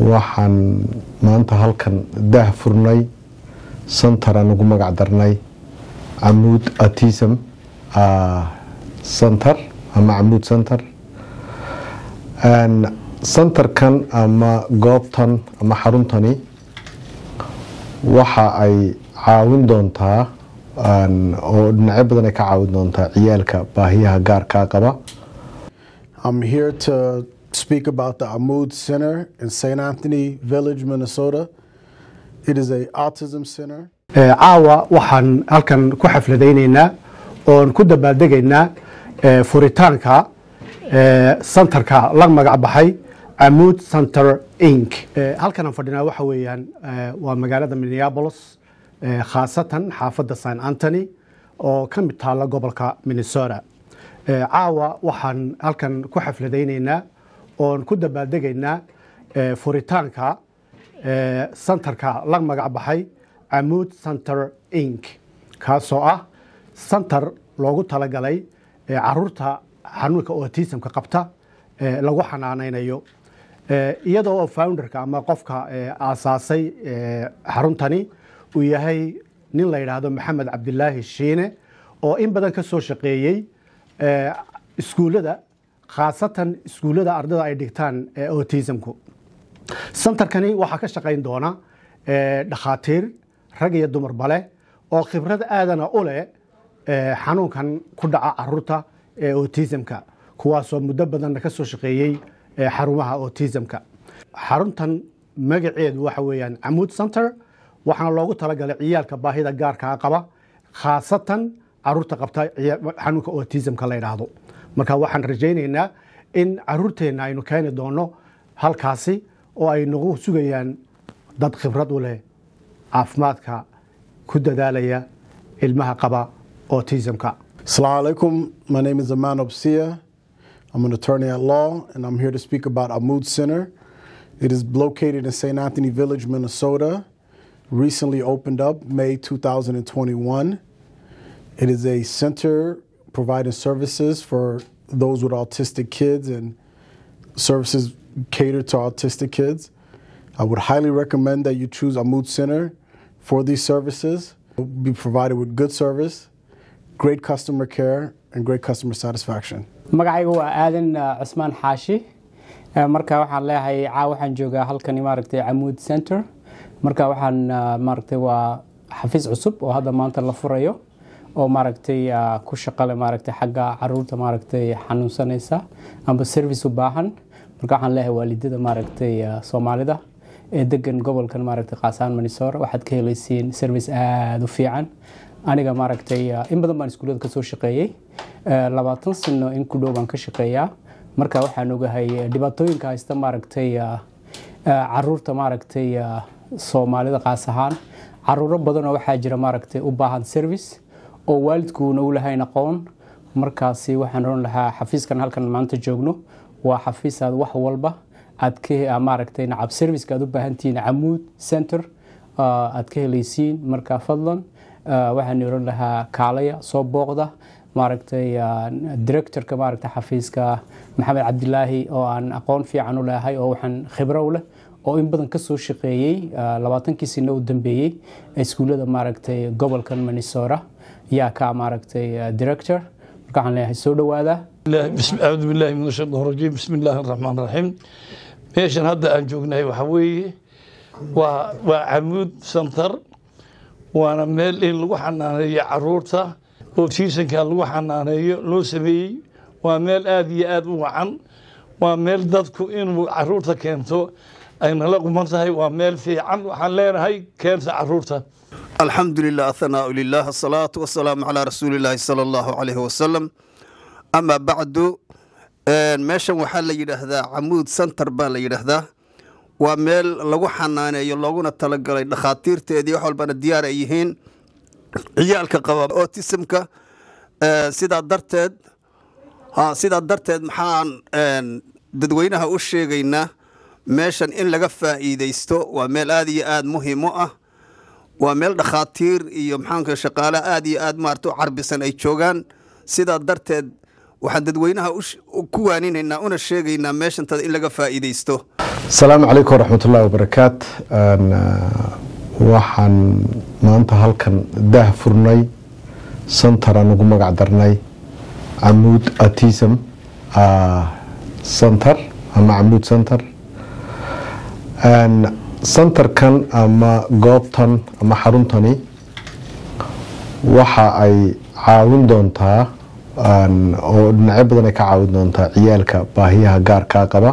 waxaan maanta halkan daah furnay santar aan ugu magac darnay camuud autism center ama camuud center santarkan ama goobtan ama xaruntani waxa ay caawin doontaa oo dhinacyo badan ay ka caawin doontaa ciyaalka baahiyaha gaarkaa qaba I'm here to speak about the Amud Center in St. Anthony Village, Minnesota. It is a autism center. caawa waxaan halkan ku xafladaynaynaa oon ku dabaaldegaynaa furitaanka santarka la magac baxay amuud center inc halkan aan fadhinaa waxa weeyaan waa magaalada minneapolis khaasatan xaafadda st antony oo ka mid taalla gobolka minnesota caawa waxaan halkan ku xafladaynaynaa oon ku dabaaldegaynaa furitaanka santarka la magac baxay amuud center inc kaasoo ah santar loogu talagalay caruurta xanuunka autismka qabta lagu xanaanaynayo iyadoo oo founderka ama qofka aasaasay xaruntani uu yahay nin la yidhaahdo maxamed cabdilaahi shiine oo in badan ka soo shaqeeyey iskuullada khaasatan iskuullada ardada ay dhigtaan autismku santarkani waxaa ka shaqayn doona dhakhaatiir rag iyo dumarba leh oo khibrad aadana u leh xanuunkan ku dhaca caruurta ee autismka kuwaasoo muddo badanna ka soo shaqeeyey xarumaha autismka xaruntan magaceedu waxa weeyaan camuud center waxaana loogu talagalay ciyaalka baahida gaarkaa qaba khaasatan caruurta qabta xanuunka autismka la yidhaahdo marka waxaan rajaynaynaa in caruurteenna aynu keeni doono halkaasi oo ay nagu sugayaan dad khibrad u leh caafimaadka ku dadaalaya ilmaha qaba autismka Assalamu alaikum. My name is Aman Obsia. I'm an attorney at law, and I'm here to speak about Amud Center. It is located in St. Anthony Village, Minnesota. Recently opened up May 2021. It is a center providing services for those with autistic kids and services catered to autistic kids. I would highly recommend that you choose Amud Center for these services. You'll be provided with good service, great customer care, and great customer satisfaction. magacaygu waa aadan cusmaan xaashi marka waxaan leeyahay caa waxaan joogaa halkani maaragtay camuud center marka waxaan maaragtay waa xafiis cusub oo hadda maanta la furayo oo maaragtay ku shaqale maaragtay xagga caruurta maaragtay xanuunsanaysa amba service u baahan marka waxaan leeyahay waalidada maaragtay soomaalida ee degan gobolkan maaragtay qaasaan manisoor waxaad ka helaysiin service aada u fiican aniga maaragtay in badan baan iskuullada kasoo shaqeeyey labaatan sano in ku dhow baan ka shaqeeyaa marka waxaan ogahay dhibaatooyinka haysta maaragtay caruurta maaragtay soomaalida qaas ahaan caruuro badanoo waxaa jira maaragtay u baahan service oo waalidkuuna u lahayn aqoon markaasi waxaan oran lahaa xafiiskan halkan maanta joogno waa xafiis aad wax walba aad ka maaragtay nacab serviceka aad u baahantihiin camuud center aad ka helaysiin marka fadlan waxaan oran lahaa kaalaya soo booqda maaragtay directorka maaragtay xafiiska maxamed cabdilaahi oo aan aqoon fiican u leehay oo waxaan khibro u leh oo in badan kasoo shaqeeyey labaatankii sino u dambeeyey iskuullada maaragtay gobolkan minnesota yaa ka maaragtay director marka waxaan leeyahay soo dhawaada acuudu billahi min ashaytaan rajiim bismi illaahi raxmaan raxiim meeshan hadda aan joognahay waxaa weeye waa waa camuud center waana meel in lagu xanaaneeyo caruurta otiisanka lagu xanaaneeyo loo sameeyey waa meel aada iyo aada u wacan waa meel dadku inuu caruurta keento ay nala quman tahay waa meel fiican waxaan leenahay keenta caruurta الحمد لله الثناء لله الصلاة والسلام على رسول الله صلى الله عليه وسلم أما بعد meeshan waxaa la yidhaahdaa camuud center baa la yidhaahdaa waa meel lagu xanaaneeyo looguna talagalay dhakhaatiirteedii wax walbana diyaar ay yihiin ciyaalka qaba autismka sidaa darteed sidaa darteed maxaan dadweynaha u sheegaynaa meeshan in laga faa'iidaysto waa meel aada iyo aada muhiim u ah waa meel dhakhaatiir iyo maxaanka shaqaale aada iyo aada maarata u carbisan ay joogaan sidaa darteed waxaan dadweynaha ku waaninaynaa una sheegaynaa meeshantada in laga faa'iidaysto asalaamu calaykum waraxmat ullahi wabarakaat waxaan maanta halkan daah furnay santaraan ugu magac darnay camuud autism center ama camuud center santarkan ama goobtan ama xaruntani waxa ay caawin doontaa oo dhinacyo badan ay ka caawin doontaa ciyaalka baahiyaha gaarkaa qaba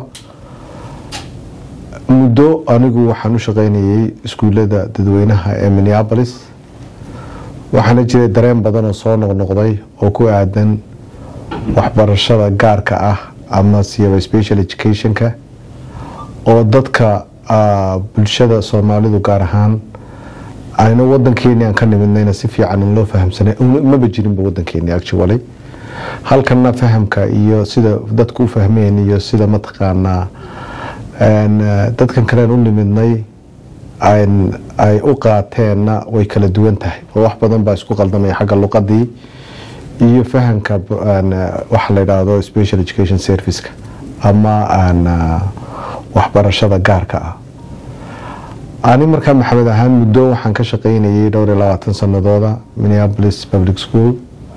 muddo anigu waxaan u shaqaynayay iskuullada dadweynaha ee minneapolis waxaana jiray dareen badan oo soo noqnoqday oo ku aadan waxbarashada gaarka ah ama siyaba special educationka oo dadka bulshada soomaalidu gaar ahaan ayna wadankeeni aan ka nimidnayna si fiican in loo fahamsanay maba jirinba wadankeeni actually halkana fahamka iyo sida dadku u fahmeen iyo sida mataqaanaa dadkan kalean u nimidnay ay u qaateenna way kala duwan tahay oo wax badan baa isku qaldamaya xagga luqadii iyo fahamka waxa la yidhaahdo special education serviceka ama waxbarashada gaarka ah ani markaa maxamed ahaan muddo waxaan ka shaqaynayay dhowr iyo labaatan sanadooda minneapolis public school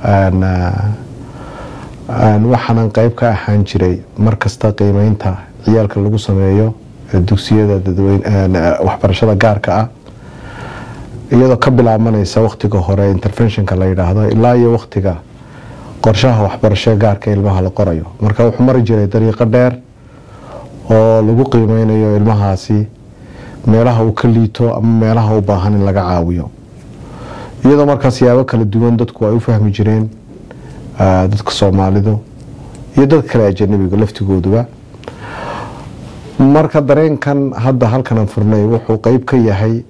waxaanan qeyb ka ahaan jiray markasta qiimeynta ciyaalka lagu sameeyo dugsiyada waxbarashada gaarka ah iyadoo ka bilaabanaysa waktiga hore interventionka la yidhaahdo ilaa iyo waktiga qorshaha waxbarashada gaarka ilmaha la qorayo marka wuxuu mari jiray dariiqo dheer oo lagu qiimeynayo ilmahaasi meelaha uu ka liito ama meelaha u baahan in laga caawiyo iyadoo markaa siyaabo kala duwan dadku ay u fahmi jireen dadka soomaalidu iyo dad kale ajanabiga laftigooduba marka dareenkan hadda halkanan furnay wuxuu qeyb ka yahay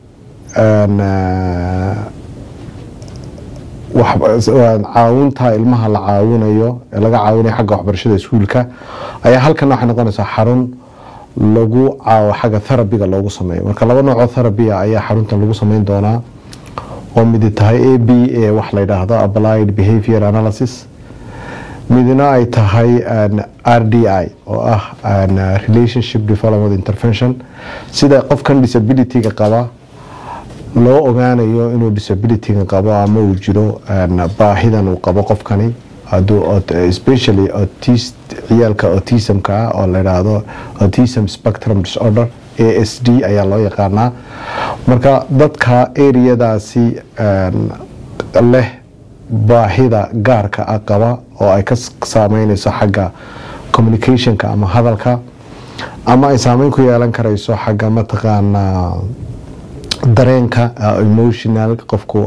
caawinta ilmaha la caawinayo ee laga caawinayo xagga waxbarashada iskuulka ayaa halkan waxay noqonaysaa xarun lagu caawo xagga therabiga loogu sameeyo marka laba noocoo therabia ayaa xaruntan lagu sameyn doonaa oo midi tahay a b a wax la yidhaahdo applied behavior analysis midna ay tahay r d i oo ah relationship development intervention sida qofkan disabilityga qaba loo ogaanayo inuu disabilityga qabo ama uu jiro baahidan uu qabo qofkani especially ciyaalka autismka ah oo la yidhaahdo autism spectrum disorder a s d ayaa loo yaqaanaa marka dadka eriyadaasi leh baahida gaarka ah qaba oo ay ka saameyneyso xagga communicationka ama hadalka ama ay saameyn ku yeelan karayso xagga mataqaanaa dareenka emotional qofku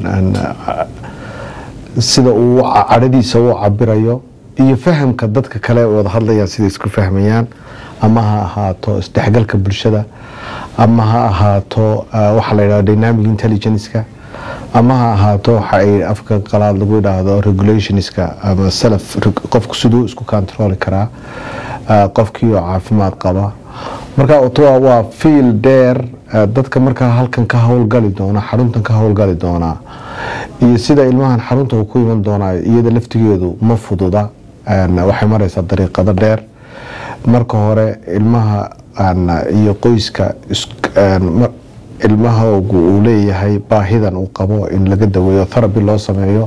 sida uu cadhadiisa u cabirayo iyo fahamka dadka kale wada hadlayaan sida isku fahmayaan ama ha ahaato isdhexgalka bulshada ama ha ahaato waxa la yidhahdo dynamic intelligenceka ama ha ahaato waxa ay afka qalaad lagu yidhaahdo regulationska ama self qofku siduu isku controli karaa qofkii oo caafimaad qaba marka waa fiil dheer dadka markaa halkan ka howlgali doona xaruntan ka howlgali doonaa iyo sida ilmahan xarunta uu ku iman doonaa iyada laftigeedu ma fududa waxay mareysaa dariiqado dheer marka hore ilmaha iyo qoyska ilmahoogu uu leeyahay baahidan uu qabo in laga daweeyo theraby loo sameeyo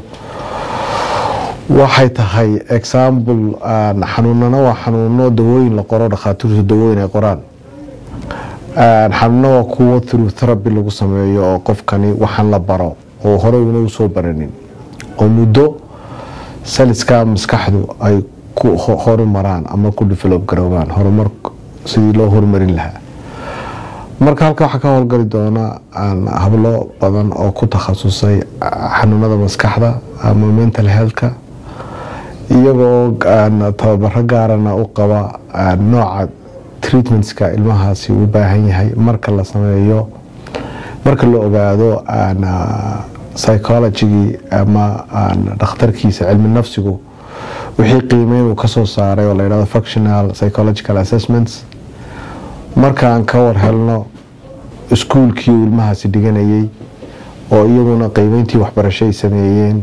waxay tahay example xanuunana waa xanuuno dawooyin la qoro dhakhaatiirtu dawooyin ay qoraan xanuuno waa kuwo through therapy lagu sameeyo oo qofkani waxaan la baro oo hore una usoo baranin oo muddo saliska maskaxdu ay ku horumaraan ama ku develop garoobaan horumar sidii loo horumarin lahaa marka halka waxaa ka howlgali doona hablo badan oo ku takhasusay xanuunada maskaxda ama mental healthka iyagoo tababaro gaarana u qaba nooca treatmentska ilmahaasi u baahan yahay marka la sameeyo marka la ogaado psychologigii ama dhakhtarkiisa cilmi nafsigu wixii qiimeyn uu kasoo saaray oo la yidhahdo functional psychological assessments markaan ka war helno iskuulkii uu ilmahaasi dhiganayay oo iyaguna qiimeyntii waxbarasho ay sameeyeen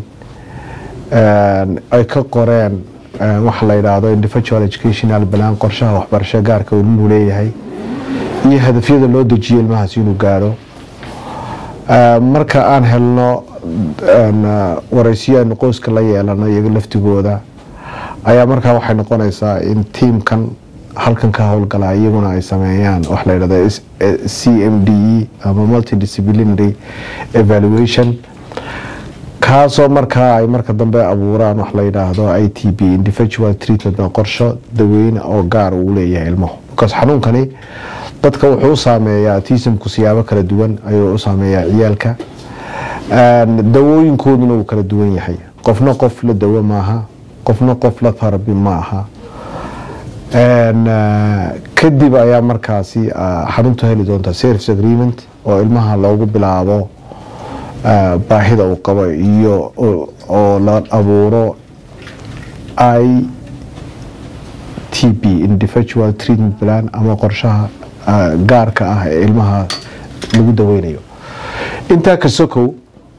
ay ka qoreen waxa la yidhaahdo individual educational plan qorshaha waxbarasho gaarka uu ilmuhu leeyahay iyo hadafyada loo dejiyo ilmahaas inuu gaadho Ah, marka aan helno aan, ah, waraysiyo aynu qoyska la yeelano iyaga laftigooda ayaa markaa waxay noqonaysaa in tiimkan halkan ka howlgala iyaguna ay sameeyaan wax la yidhahda S- eh, c m d e ama multidisciplinary evaluation kaasoo markaa ay marka dambe abuuraan wax la yidhaahdo i t b individual treatment oo qorsho daweyne oo gaar uu leeyahay ilmuhu because xanuunkani dadka wuxuu u saameeyaa autismku siyaabo kala duwan ayuu u saameeyaa ciyaalka Een, dawooyinkooduna uu kala duwan yahay qofna qof la dawo maaha qofna qof la therapy ma aha Een, ah, kadib ayaa markaasi ah, xaruntu heli doonta service agreement oo ilmaha loogu bilaabo ah, baahida uu qabo iyo oo- oo la abuuro i t b individual treatment plan ama qorshaha ah, gaarka ah ee ilmaha lagu daweynayo intaa ka sokow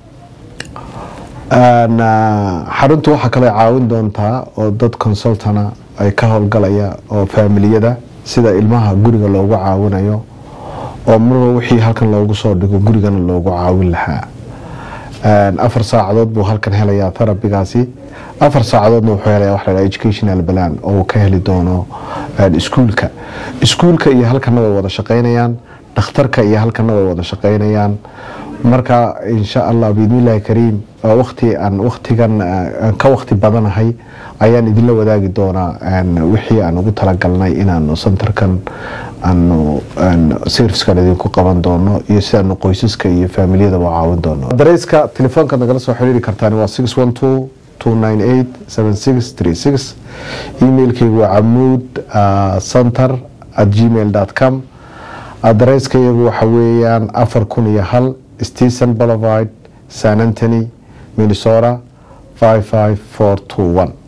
Een, ah, xaruntu waxaa kale caawin doontaa oo dad consultana ay ka howlgalaya oo faamiliyada sida ilmaha guriga loogu caawinayo oo marba wixii halkan loogu soo dhigo gurigana loogu caawin lahaa Een, afar saacadood buu halkan helayaa therabigaasi afar saacadoodna wuxuu helayaa wax la yidhaha educational plan oo uu ka heli doono een, iskuulka iskuulka iyo halkana way wada shaqaynayaan dhakhtarka iyo halkana way wada shaqaynayaan marka insha allah biidnillahi kariim waa waqti aan waqtigan ah, aan ka waqti badanahay ayaan idinla wadaagi doonaa een, wixii aan ugu talagalnay inaanu centerkan aanu een, servicekan idinku qaban doono iyo sidaanu qoysaska iyo faamiliyadaba u caawin doono dareyska telefoonkaad nagala soo xiriiri kartaan waa 612 298 7636 emailkaygu waa camuud ah, center at gmail com adareyska iyagu waxa weeyaan afar kun iyo hal stephen boulevard san antony minnesota 55421